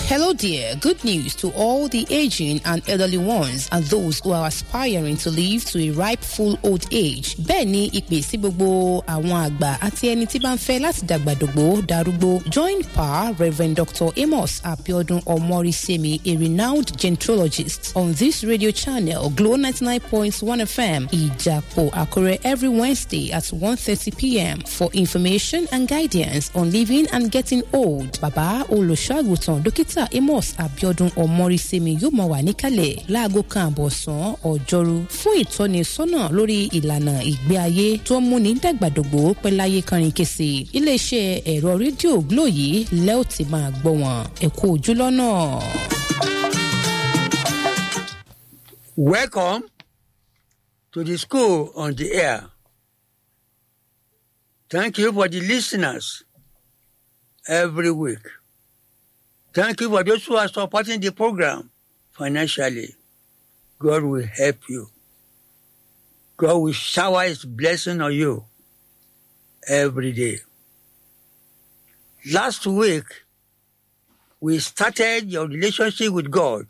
Hello, dear. Good news to all the aging and elderly ones and those who are aspiring to live to a ripe full old age. Bẹ́ẹ̀ ni ìpè sí gbogbo àwọn àgbà àti ẹni tí bá ń fẹ́ láti dàgbàdògbò darúgbó. Join Pa Rev. Dr. Amos Abiodun Omorisemi, a renowned gentrologist, on this radio channel, Glow 99.1 FM, Ijapo Akure, every Wednesday at 1.30 p.m. for information and guidance on living and getting old. Bàbá olùṣọ́àgùtàn dókítà Amos Abiodun Omorisemi yóò máa wà níkàlẹ̀ láago kan àbọ̀sán ọjọ́rú fún ìtọ́nisọ́nà lórí ìlànà ìgbé ayé tó ń múni dàgbàdògbò pẹ́láyé kọrin kése. Iléeṣẹ́ ẹ̀rọ rédíò Glo yìí lẹ́ ò ti máa gbọ́ wọn. Ẹ kú ojú lọ́nà. Welcome to the school on the air. Thank you for the listeners every week. Thank you for those who are supporting the program financially. God will help you. God will shower his blessing on you every day. Last week, we started your relationship with God.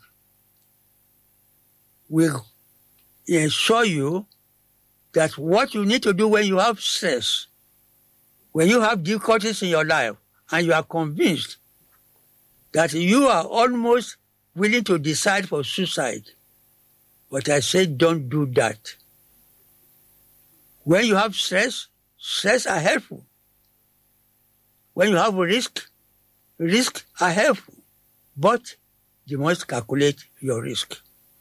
We ensure you that what you need to do when you have stress, when you have difficulties in your life, and you are convinced that you are almost willing to decide for suicide. But I say don't do that. When you have stress, stress are helpful. When you have risk, risk are helpful. But you must calculate your risk.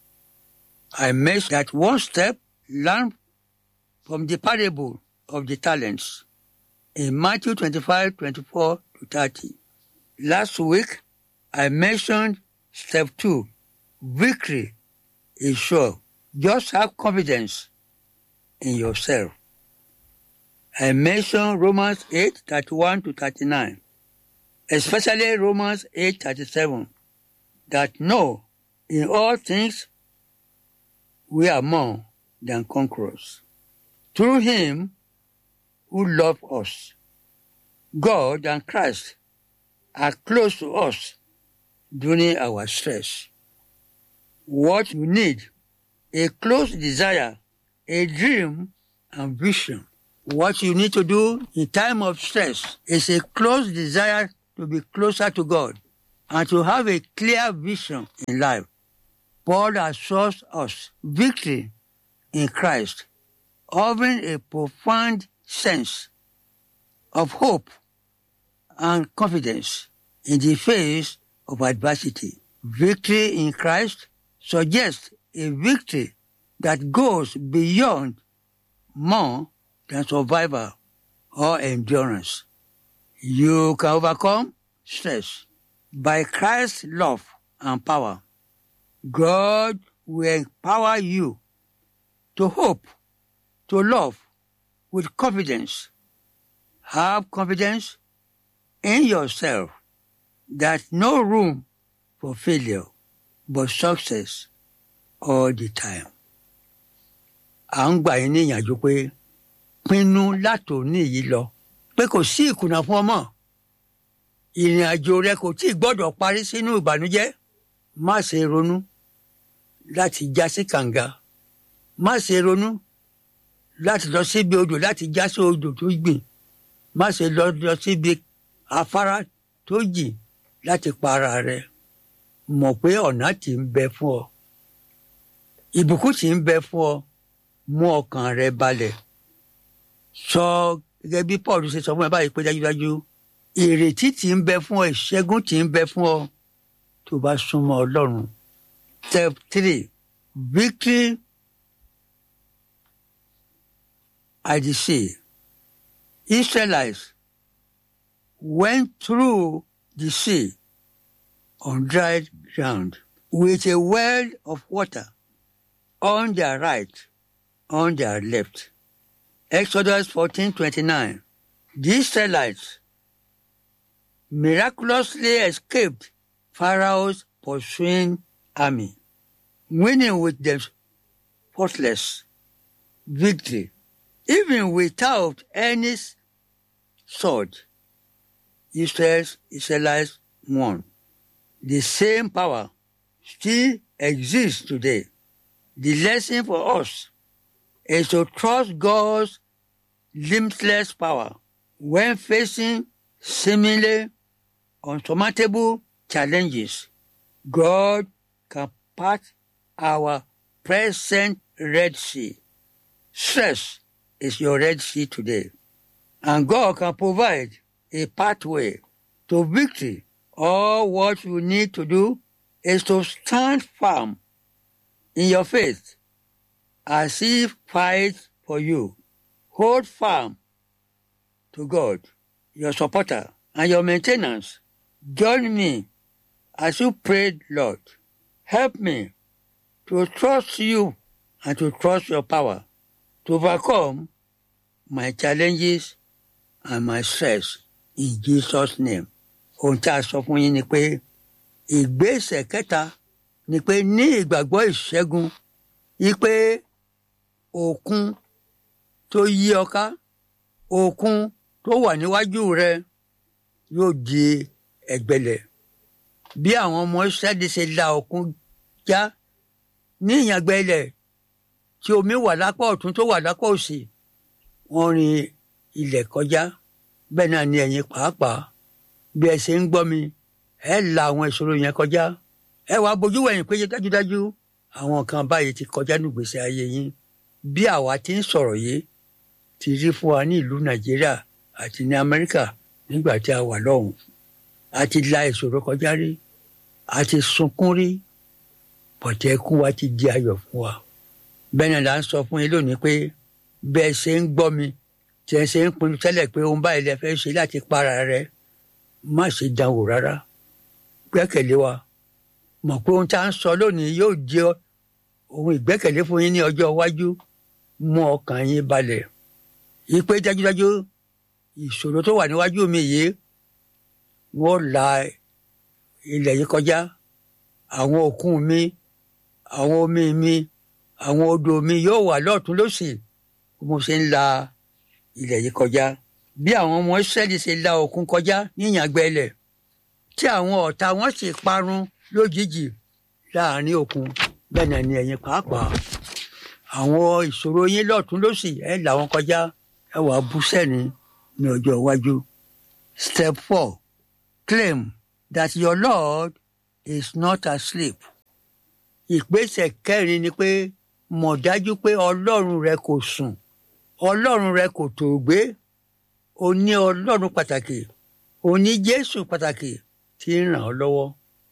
I made that one step learn from the parable of the talents in Matthew 25, 24 to 30. Last week, I mentioned step two. Victory is sure. Just have confidence in yourself. I mentioned Romans 8, 31 to 39, especially Romans 8, 37, that no, in all things, we are more than conquerors. Through him who loved us. God and Christ are close to us during our stress. What you need, a close desire, a dream and vision. What you need to do in time of stress is a close desire to be closer to God and to have a clear vision in life. Paul assures us victory in Christ, offering a profound sense of hope and confidence in the face of adversity. Victory in Christ suggests a victory that goes beyond more than survival or endurance. You can overcome stress by Christ's love and power. God will empower you to hope, to love with confidence. Have confidence in yourself that no room for failure but success all the time. À ń gbà yín ní ìyànjú pé pinnu látòní yìí lọ pé kò sí ìkùnà fún ọmọ. Ìrìn àjò rẹ kò tí ì gbọ́dọ̀ parí sínú ìbànújẹ́. Má ṣe ronú láti já sí kànga. Má ṣe ronú láti lọ síbi odò láti já sí odò tó gbìn. Má ṣe lọ lọ síbi afárá tó jìn láti para rẹ mọ̀ pé ọ̀nà tí ń bẹ fún ọ ìbùkún tí ń bẹ fún ọ mú ọkàn rẹ balẹ̀ sọ gẹ́gẹ́ bí Paul ṣe sọ fún ẹ báyìí pé dájúdájú ìrètí tí ń bẹ fún ọ ìṣẹ́gun tí ń bẹ fún ọ tó bá súnmọ́ Ọlọ́run step three victory at the sea Israelites went through the sea on dry ground with a well of water on their right, on their left. Exodus 14:29. The Israelites miraculously escaped Pharaoh's pursuing army, winning with them faultless victory, even without any sword. Israel's Israelites won. The same power still exists today. The lesson for us is to trust God's limitless power when facing seemingly unsurmountable challenges. God can part our present Red Sea. Stress is your Red Sea today. And God can provide a pathway to victory. All what you need to do is to stand firm in your faith as He fights for you. Hold firm to God, your supporter, and your maintenance. Join me as you pray, Lord. Help me to trust you and to trust your power to overcome my challenges and my stress in Jesus' name. Ohun tí a sọ fún yín ni pé ìgbésẹ̀ kẹta ni pé ní ìgbàgbọ́ ìṣẹ́gun yí pé òkun tó yí ọ ká òkun tó wà níwájú rẹ yóò di ẹ̀gbẹlẹ̀ bí àwọn ọmọ Ísírẹ́lì ṣe la òkun já ní ìyàngbẹ́lẹ̀ tí omi wà lápá ọ̀tún tó wà lápá òsì wọ́n rin ilẹ̀ kọjá bẹ́ẹ̀ náà ni ẹ̀yin pàápàá bí ẹ ṣe ń gbọ́ mi ẹ la àwọn ìṣòro yẹn kọjá ẹ wàá bójú wẹ̀yìn pé dájúdájú àwọn kan báyìí ti kọjá nígbèsè ayé yín bí àwa ti ń sọ̀rọ̀ yìí ti rí fún wa ní ìlú Nàìjíríà àti ní Amẹ́ríkà nígbà tí a wà lọ́hùn a ti la ìṣòro kọjá rí a ti sunkún rí bọ̀tẹ́ ẹkún wa ti di ayọ̀ fún wa bẹ́ẹ̀ náà là ń sọ fún yín lónìí pé bẹ́ẹ̀ ṣe ń gbọ́ mi tí ẹ ṣe ń pinnu tẹ́lẹ̀ pé ohun báyìí lẹ fẹ́ ṣe láti para rẹ má ṣe dánwò rárá gbẹ́kẹ̀lé wa mọ̀ pé ohun tá à ń sọ lónìí yóò di ohun ìgbẹ́kẹ̀lé fún yín ní ọjọ́ iwájú mú ọkàn yín balẹ̀ yí pé dájúdájú ìṣòro tó wà níwájú mi yìí wọ́n la ilẹ̀ yìí kọjá àwọn òkun mi àwọn omi mi àwọn odò mi yóò wà lọ́ọ̀tún lósì mo ṣe ń la ilẹ̀ yìí kọjá bí àwọn ọmọ Ísírẹ́lì ṣe la òkun kọjá ní ìyàngbẹ́lẹ̀ tí àwọn ọ̀tá wọn sì parun lójijì láàrin òkun bẹ́ẹ̀ náà ni ẹ̀yin pàápàá àwọn ìṣòro yín lọ́ọ̀tún lósì ẹ̀ là wọn kọjá ẹ wàá bú sẹ́ni ní ọjọ́ iwájú. Step four claim that your Lord is not asleep. ìgbésẹ̀ kẹrin ni pé mọ̀ dájú pé ọlọ́run rẹ kò sùn ọlọ́run rẹ kò tòògbé o ní ọlọ́run pàtàkì o ní jésù pàtàkì tí ń ràn ọ́ lọ́wọ́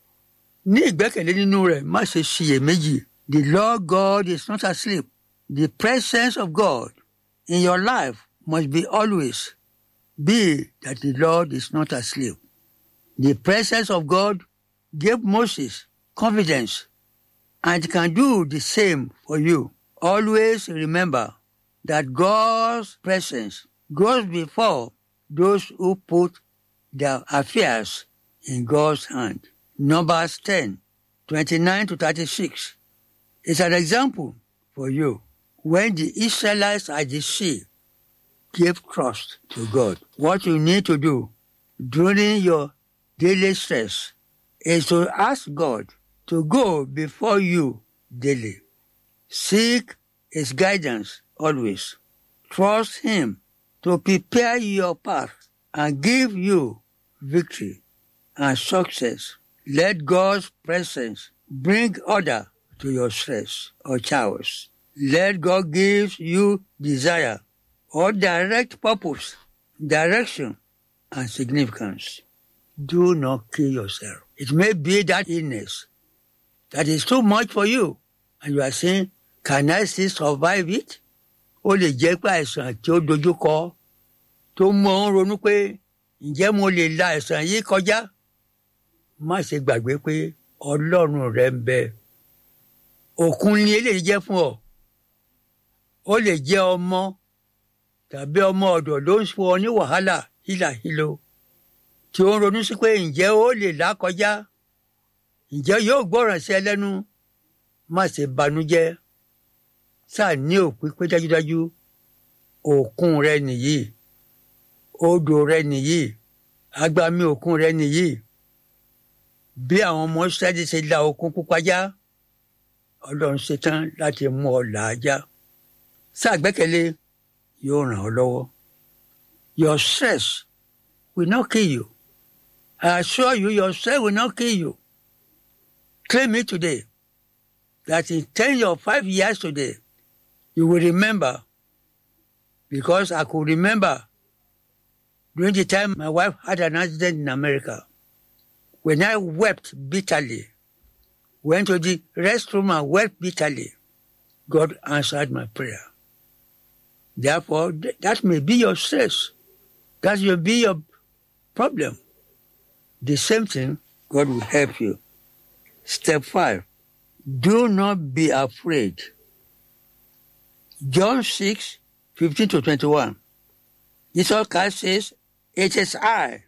ní ìgbẹ́kẹ̀lé nínú rẹ̀ má ṣe ṣiyèméjì the Lord God is not asleep the presence of God in your life must be always be that the Lord is not asleep the presence of God gave Moses confidence and can do the same for you. Always remember that God's presence goes before those who put their affairs in God's hand. Numbers 10, 29 to 36 is an example for you. When the Israelites at the sea gave trust to God, what you need to do during your daily stress is to ask God to go before you daily. Seek His guidance always. Trust Him to prepare your path and give you victory and success. Let God's presence bring order to your stress or chaos. Let God give you desire or direct purpose, direction, and significance. Do not kill yourself. It may be that illness that is too much for you. And you are saying, can I still survive it? Ó lè jẹ́ pé àìsàn tí ó dojúkọ tó mú ọ ń ronú pé ǹjẹ́ mo lè la àìsàn yìí kọjá? Má ṣe gbàgbé pé Ọlọ́run rẹ ń bẹ. Òkun ni eléyìí jẹ́ fún ọ. Ó lè jẹ́ ọmọ tàbí ọmọ ọ̀dọ̀ ló ń fún ọ ní wàhálà hílàhílo tí ó ń ronú sí pé ǹjẹ́ ó lè là kọjá? ǹjẹ́ yóò gbọ́ràn sí ẹ lẹ́nu má ṣe banújẹ́ sáà ní òpin pé dájúdájú òkun rẹ nìyí odò rẹ nìyí agbami òkun rẹ nìyí bí àwọn ọmọ Ísírẹ́lì ṣe la òkun pupa já ọlọ́run ṣetán láti mú ọ là á já ṣàgbẹ́kẹ̀lé yóò ràn ọ́ lọ́wọ́ your stress will not kill you I assure you your stress will not kill you claim it today that in ten or five years today you will remember because I could remember during the time my wife had an accident in America when I wept bitterly, went to the restroom and wept bitterly, God answered my prayer. Therefore, th- that may be your stress. That will be your problem. The same thing, God will help you. Step five, do not be afraid. John 6, 15 to 21. Jesus Christ says, It is I.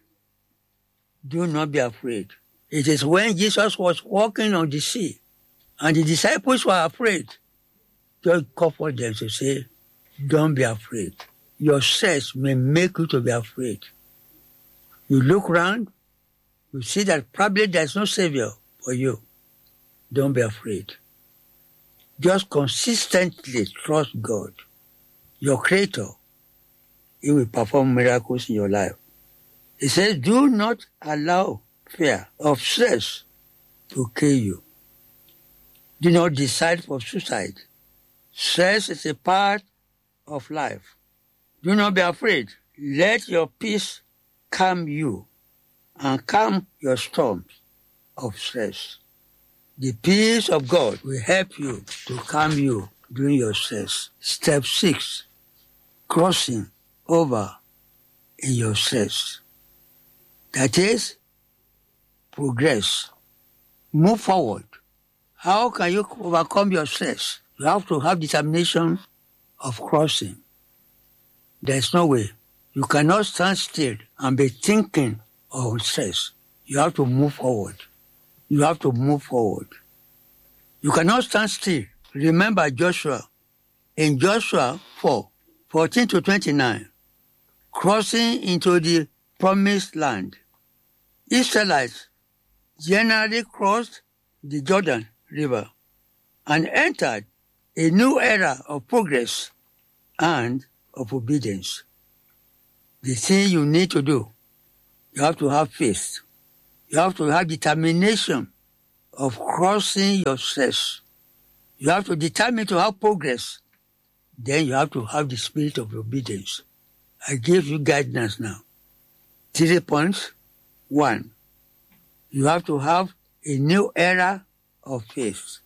Do not be afraid. It is when Jesus was walking on the sea and the disciples were afraid. God comfort them to say, Don't be afraid. Your stress may make you to be afraid. You look around, you see that probably there's no savior for you. Don't be afraid. Just consistently trust God, your creator. He will perform miracles in your life. He says, do not allow fear of stress to kill you. Do not decide for suicide. Stress is a part of life. Do not be afraid. Let your peace calm you and calm your storms of stress. The peace of God will help you to calm you during your stress. Step six, crossing over in your stress. That is, progress. Move forward. How can you overcome your stress? You have to have determination of crossing. There's no way. You cannot stand still and be thinking of stress. You have to move forward. You have to move forward. You cannot stand still. Remember Joshua. In Joshua 4, 14 to 29, crossing into the promised land. Israelites generally crossed the Jordan River and entered a new era of progress and of obedience. The thing you need to do, you have to have faith. You have to have determination of crossing your stress. You have to determine to have progress. Then you have to have the spirit of obedience. I give you guidance now. Three points. One, you have to have a new era of faith.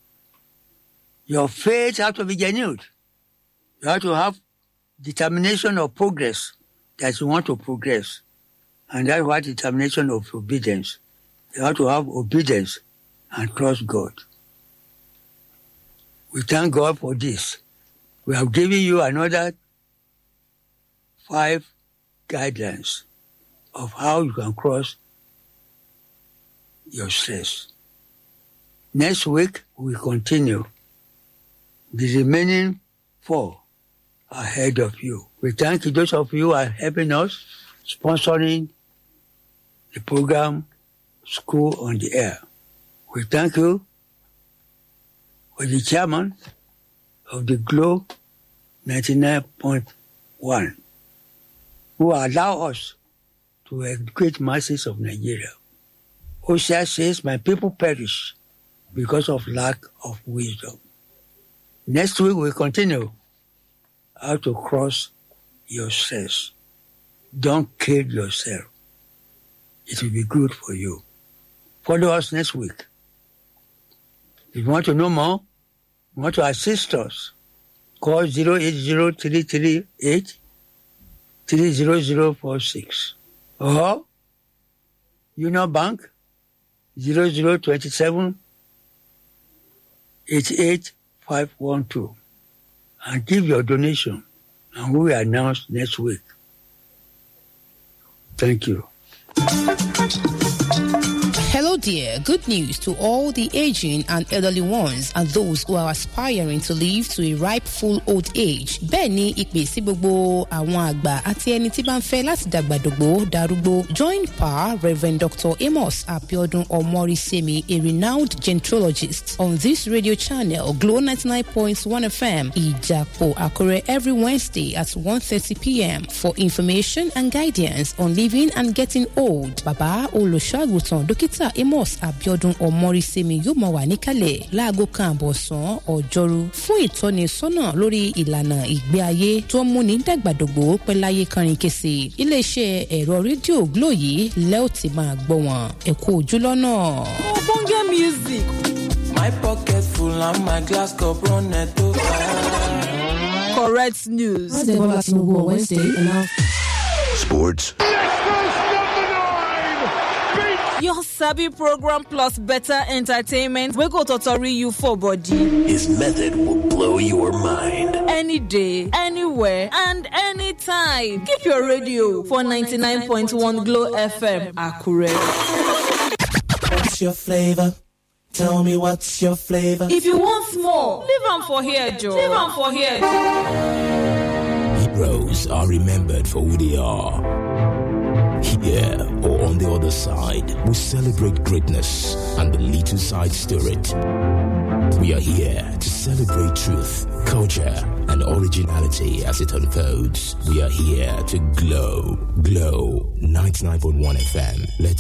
Your faith has to be renewed. You have to have determination of progress that you want to progress. And that's what determination of obedience. You have to have obedience and trust God. We thank God for this. We have given you another five guidelines of how you can cross your stress. Next week, we continue. The remaining four ahead of you. We thank you, those of you who are helping us, sponsoring the program School on the Air. We thank you for the chairman of the Glow 99.1 who allow us to educate masses of Nigeria. Hosea says, My people perish because of lack of wisdom. Next week we continue how to cross your stress. Don't kill yourself. It will be good for you. Follow us next week. If you want to know more, you want to assist us, call 080 30046 or Union Bank 0027 88512 and give your donation and we will announce next week. Thank you. Hello, dear, good news to all the aging and elderly ones and those who are aspiring to live to a ripe full old age. Bẹ́ẹ̀ ni ìpè sí gbogbo àwọn àgbà àti ẹni tí bá ń fẹ́ láti dàgbàdògbò darúgbó. Join Pa Rev. Dr. Amos Abiodun Omorisemi, a renowned gentrologist, on this radio channel, Glow 99.1 FM, Ijapo Akure, every Wednesday at 1.30 p.m. for information and guidance on living and getting old. Bàbá olùṣọ́àgùtàn dókítà Amos Abiodun Omorisemi yóò máa wà níkàlẹ̀ láago kan àbọ̀sán ọjọ́rú fún ìtọ́nisọ́nà lórí ìlànà ìgbé ayé tó ń múni dàgbàdògbò pẹ́láyé kánrin kése. Iléeṣẹ́ ẹ̀rọ rédíò Glo yìí lẹ́ò ti máa gbọ́ wọn. Ẹ kú ojú lọ́nà. Ogbonge music. My pocket full and my glass cup runneth over. Correct news. President Bola Tinubu on Wednesday announced Sports. Your Sabi program plus better entertainment wey go totori you for body. His method will blow your mind. Any day, anywhere, and anytime. Keep your radio for 99.1 Glow FM. Accurate. What's your flavor? Tell me what's your flavor? If you want more, leave am for here, Joe. Leave am for here. Heroes are remembered for who they are. Here or on the other side, we celebrate greatness and the little sides to it. We are here to celebrate truth, culture, and originality as it unfolds. We are here to glow, glow 99.1 FM. Let's